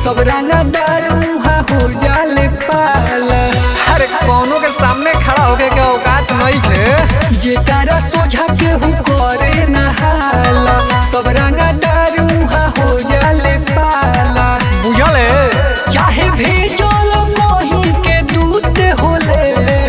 सब रंगा दारू हो जाले पाला अरे कौनो के सामने खड़ा होके के औकात नहीं थे जेकारा सोझा केहू करे नहाला सब रंगा दारू हो जाले पाला बुझल है चाहे भेजल मोही के दूत होले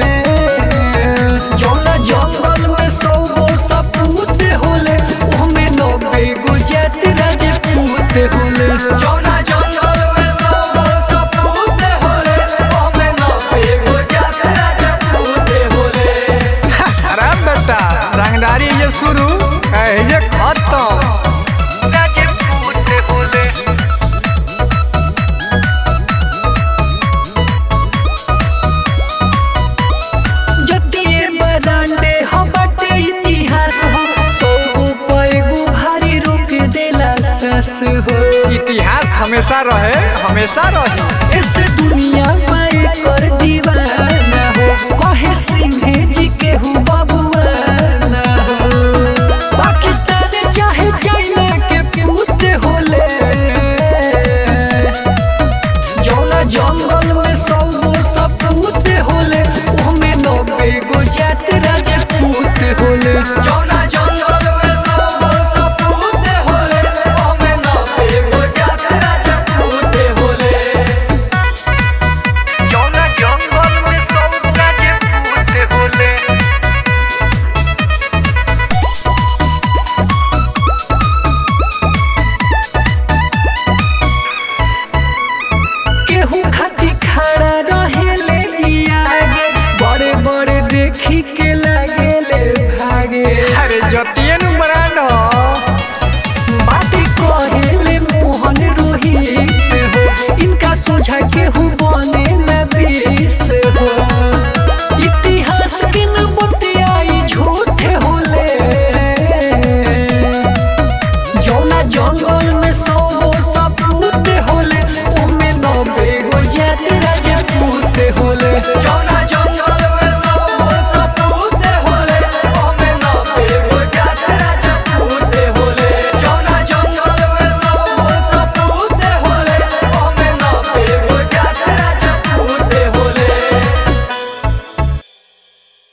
जौना जंगल में सौ गो सपूत होले ओमे नब्बे गो जात राजपूत होले जौना जंगल में सौ गो सपूत होले ओमे नब्बे गो जात राजपूत होले अरे बेटा रंगदारी ये शुरू है ये खत्म राजपूत होले जतिये बरांडे हो बटे इतिहास हो सौ गो पैगो भारी रोक देला सास हो इतिहास हमेशा रहे हमेशा रही इस